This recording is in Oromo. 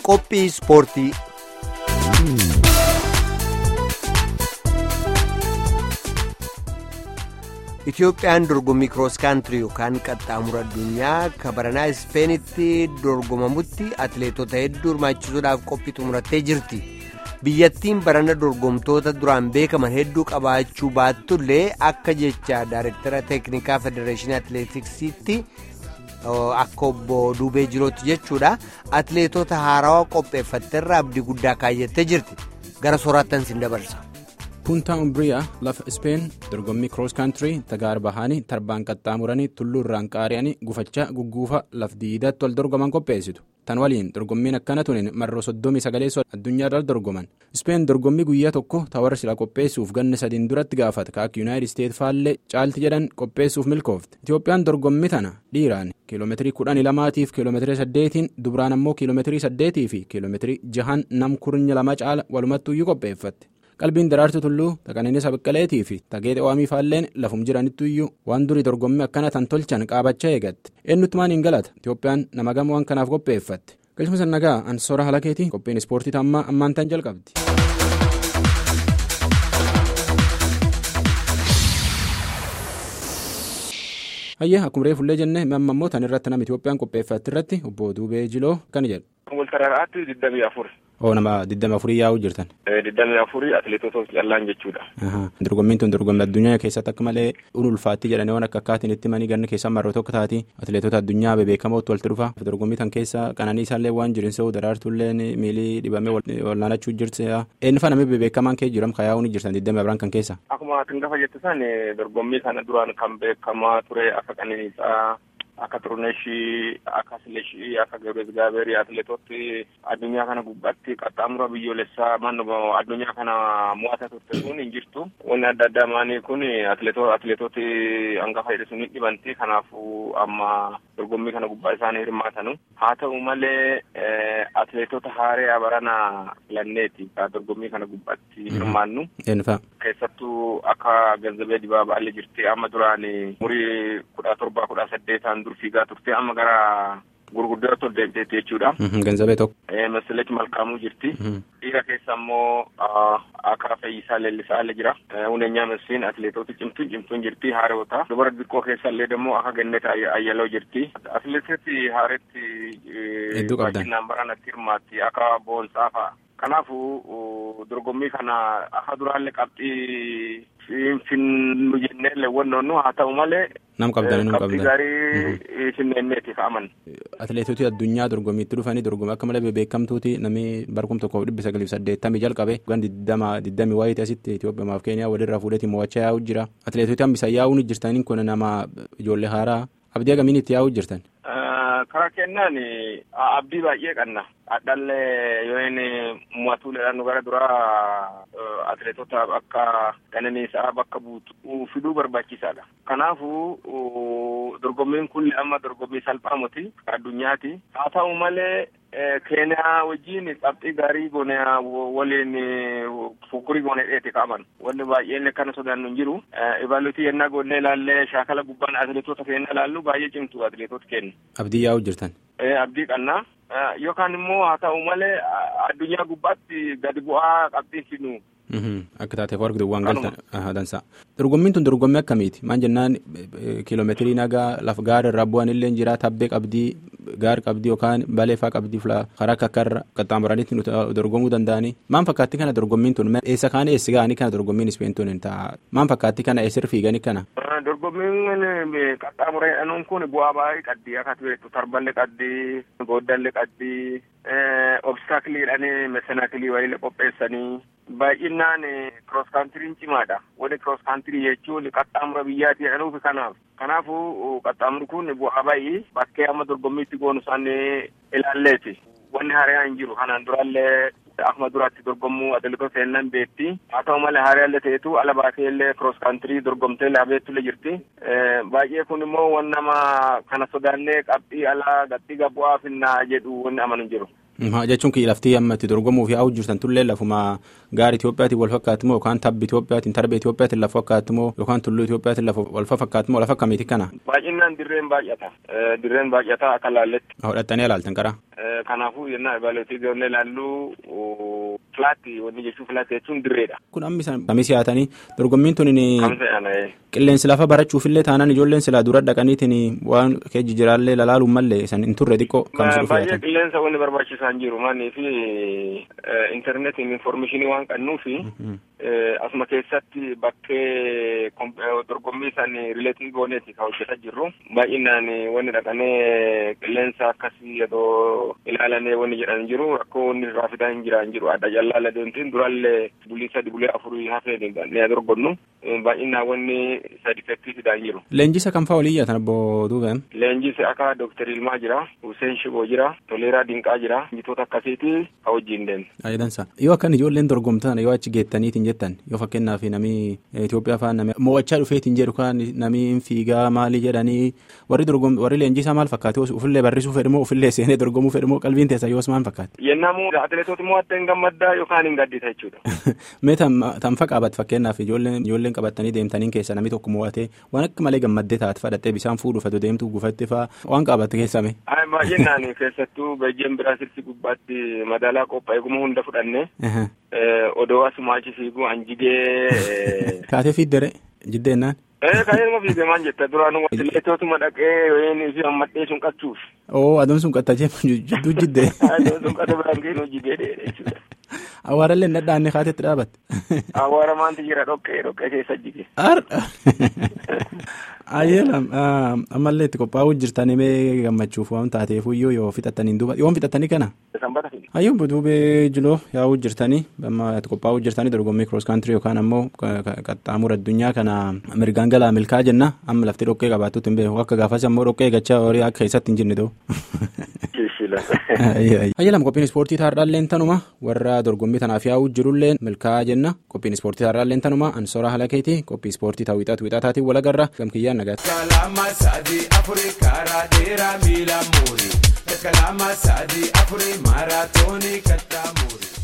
Qophii Ispoortii. Itoophiyaan dorgommii kiroos kaantirii yookaan qaxxaamura addunyaa kabaranaa ispeenitti dorgomamutti atileetota hedduu hirmaachisuudhaaf qophii xumurattee jirti. biyyattiin barana dorgomtoota duraan beekaman hedduu qabaachuu baattullee akka jecha daayirektara teeknikaa federeeshinii atileetiksiitti akka obbo duubee jirootti jechuudha atileetota haarawaa qopheeffatteerra abdii guddaa kaayyattee jirti gara soorattan sin dabarsa. puntaa umbriyaa lafa ispeen dorgommii kiroos kaantirii tagaar bahanii tarbaan qaxxaamuranii tulluu irraan qaari'anii gufachaa gugguufa laf diidatti wal dorgoman qopheessitu tan waliin dorgommiin akkana tuniin marroo soddomii sagaleessoo addunyaarra dorgoman ispeen dorgommii guyyaa tokko tawara sila qopheessuuf ganna sadiin duratti gaafata kaak yuunaayitid isteet faallee caalti jedhan qopheessuuf milkoofte itiyoophiyaan dorgommii tana dhiiraan kiiloomeetirii kudhanii lamaatiif kiiloomeetirii saddeetiin dubraan ammoo kiiloomeetirii saddeetii fi kiiloomeetirii jahan nam kurnya lama caala walumattuuyyuu qopheeffatte. qalbiin daraartu tulluu taqananiisa baqqaleetii fi tageete waamii faalleen lafum jiranittuyyuu waan durii dorgommii akkana tan tolchan qaabachaa eegatte eenyutti maaniin galata itiyoophiyaan nama gama waan kanaaf qopheeffatte galchuma sannagaa ansoora halakeetii qophiin ispoortii tammaa ammaan tan jalqabdi. hayyee akkuma reefullee jenne amma immoo tan irratti nama itiyoophiyaan qopheeffatte irratti obbo duubee jiloo kan jedhu. Waltararaatti digdamii afur. oo nama digdami afurii yaa'uu jirtan. digdamii afurii atileetota callaan jechuudha. dorgommiin tun dorgommii addunyaa keessatti akka malee ulfaatti jedhanii waan akka akkaatiin itti manii ganna keessaa marroo tokko taati atileetota addunyaa bebeekamootti walitti dhufa dorgommii tan keessa qananiisaallee waan jirin se'u daraartuullee miilii dhibamee wal'aanachuu jirti eenyu faana bebeekamaan kee jiram kan yaa'uu ni jirtan digdami afran kan keessa. akkuma tingafa jettisan dorgommii kana duraan kan beekamaa ture akka qananiisaa. akka xuruneeshii akka sileeshii akka gabrees gaaberii atileetoti addunyaa kana gubbaatti qaxxaamura biyyoolessaa mannoo addunyaa kana mo'ata turte kun hin jirtu wanni adda addaa maanii kun atileetoti hangafa jedhe sun hin dhibanti kanaafuu amma dorgommii kana gubbaa isaanii hirmaatanu haa ta'u malee atileetota haaree barana filanneeti dorgommii kana gubbaatti hirmaannu keessattuu akka ganzabee dibaabaallee jirti amma duraan umurii kudha torba kudha saddeetaan fiigaa turte amma gara gurguddootti ol deemteetti jechuudha. Ganzabee tokko. Masaleechi malkaamuu jirti. Dhiira keessa immoo akka Fayyisaa Leellisaallee jira. Huneenyaa Masiin atileetota cimtuun cimtuun jirti haareewota. Dubara xiqqoo keessallee immoo akka Gannet Ayyaloo jirti. Atileetoti haareetti Hedduu qabdan. baay'inaan baranatti hirmaatti akka Boonsaa fa'a. Kanaafuu dorgommii kana akka duraallee qabxii finnu jenneellee wannoonnu haa ta'u malee. Nam qabdan nu qabxii qabdan. gaarii finneenneeti ka'aman. Atileetota addunyaa dorgommiitti dhufanii dorgommii akka malee bebeekamtuuti namni barkum tokkoof dhibbi sagalii fi saddeettamii jalqabe gan diddama diddamii wayiiti asitti Itoophiyaa fi Keeniyaa walirraa fuudheetii mo'achaa yaa'uu jira. Atileetota hambisa yaa'uu ni jirtaniin kun nama ijoollee haaraa abdii agamiin itti yaa'uu jirtan. karaa kennaan abdii baay'ee qabna adhallee yoo inni mo'atuudhaan nu gara duraa atileetota akka qananiisaa bakka buutu fiduu barbaachisaadha kanaafuu dorgommiin kun amma dorgommii salphaa miti addunyaati haa ta'u malee keeniyaa wajjiin qabxii gaarii goone waliin fukkurii goone dheeti qaban wanni baay'een kana sodaannu hin jiru ibaalutii yennaa goonee ilaallee shaakala gubbaan atileetota keenya ilaallu baay'ee cimtu atileetota keenya. Abdii yaa'uu jirtan. abdii qabna yookaan immoo haa ta'u malee addunyaa gubbaatti gadi bu'aa qabxiin fidnu. Akka taateef warri waan galtan dansa. Dorgommiin tun dorgommii akkamiiti? Maan jennaan kiiloomeetirii nagaa lafa gaara irraa bu'an illee jira tabbee qabdii gaar qabdii yookaan baleefaa qabdii karaa akka akka qaxxaamuranitti nu dorgomuu danda'anii. Maan fakkaatti kana dorgommiin tun eessa kaan eessi ga'anii kana dorgommiin ispeen tun ta'a. Maan fakkaatti kana eessir fiiganii kana? Dorgommiin qaxxaamuree dhanuun kun bu'aa baay'ee qabdi akka beektu tarballee qabdi gooddallee qabdi obstaakiliidhaan meesanaakilii wayiilee qopheessanii baay'inaan kiroos kaantiriin cimaadha wanni kiroos kaantirii jechuun qaxxaamura biyyaatii jedhanuufi kanaaf kanaafuu qaxxaamurri kun bu'aa baay'ee bakkee amma dorgommiitti goonu isaanii ilaalleeti wanni hariyaa hin jiru kanaan duraallee akkuma duraatti dorgommuu atileetota seennan beetti haa ta'u malee hariyaa ta'etu ala baatee illee kiroos kaantirii dorgomtee laabeettullee jirti baay'ee kun immoo wan nama kana sodaannee qabxii alaa qabxii bu'aa finnaa jedhu wanni amanu hin jiru. jechuun laftii amma itti dorgomuuf yaa'uu jirtan tullee lafuma gaara Itoophiyaatiin wal fakkaatu moo yookaan tabbi Itoophiyaatiin tarbee Itoophiyaatiin lafa fakkaatu moo yookaan tulluu Itoophiyaatiin lafa wal fakkaatu moo lafa akkamiiti kana? Baay'inaan dirreen baay'ata. Dirreen baay'ata akka laalletti. Hodhattanii ilaaltan qara. Kanaafuu yennaa ibaaleetii ijoollee ilaalluu filaatti wanni jechuun filaatti jechuun dirreedha. Kun ammi kamis yaatanii dorgommiin tun Kamsa yaana qilleensi lafa barachuufillee taanaan ijoolleen silaa dura dhaqaniitiin waan keejji jiraallee lalaaluun mallee san hin turre xiqqoo kamsi dhufe Baay'ee qilleensa wanni barbaachisaa hin jiru maanii fi intarneetiin informeeshinii waan qabnuufi asuma keessatti bakkee dorgommii san rileetii gooneeti kan hojjetaa jirru baay'inaan wanni dhaqanee qilleensa akkasii yeroo ilaalanee wanni jedhan jiru rakkoo wanni irraa fidaa hin jira hin jiru adda jallaa deemtiin duraallee bulii sadi bulee afurii hafee ne dorgonnu baay'inaan wanni sadifettii fidaa hin jiru. Leenjisa kam fa'aa olii yaatan obbo Duubeen? Leenjisi akka Dooktar Ilmaa jira, Hussein Shiboo jira, Toleeraa Dinqaa jira, injitoota akkasiiti ka wajjin deemne. Ayidansa. Yoo akkan ijoolleen dorgomtan yoo achi geettaniitiin jettan yoo fakkeenyaaf namni Itoophiyaa fa'aa namni mo'achaa dhufeetiin jedhu kan namni fiigaa maalii jedhanii warri dorgom warri leenjisaa maal fakkaate ofillee barrisuu fedhimoo ofillee seenee dorgomuu fedhimoo qalbiin teessa yoos maal fakkaate? Yennaamu atileetota mo'attee hin gammaddaa yookaan hin gaddita jechuudha. Mee tan faqaabat fakkeenyaaf ijoolleen ijoolleen qabatanii deemtaniin keessa namni tokko mo'atee waan akka malee gammaddee taate fadhattee bishaan fuudhu fatu deemtu gufatte fa'aa waan qabatte keessame. Baay'inaan keessattuu Beejjeen Biraasirsi gubbaatti madaalaa qophaa'e guma hunda fudhanne odoo asuma achi fiiguu anjigee. Kaatee fiiddere jiddeennaan. Ee kan ilma fiigee maal jetta duraan atileetotuma dhaqee wayinii fi hammadhee sun qachuuf. Oo aduun sun qattachee jidduu jiddee. Aduun sun qatta biraan gahee hojii jechuudha. Awwaarallee hin dhadhaanne kaatetti dhaabatte. Awwaara maanti jira dhoqqee dhoqqee keessa jige. Ayyeelam ammallee itti qophaa'uu jirtanii mee gammachuuf waan taateef iyyuu yoo fixattaniin duuba yoon fixattanii kana. Sanbata fi. Hayyuu duubee jiloo yaa'uu jirtanii amma itti qophaa'uu jirtanii dorgommii kiroos kaantirii yookaan ammoo qaxxaamura addunyaa kana mirgaan galaa milkaa jenna amma lafti dhoqqee qabaattutti hin beeku akka gaafas ammoo dhoqqee gachaa horii akka keessatti hin jirne ta'u. Ayyalam qophiin ispoortii taardhaalleen tanuma warra dorgommii tanaaf yaa'uu jirulleen milkaa'aa jenna qophiin ispoortii taardhaalleen tanuma ansoora halakeeti qophii ispoortii ta'uu wixaatu wixaataatiin walagarra gamkiyyaan nagaatti. Kalama sadii afurii karaa dheeraa miila muurii. Kalama sadii afurii maaraatoonii kattaa muurii.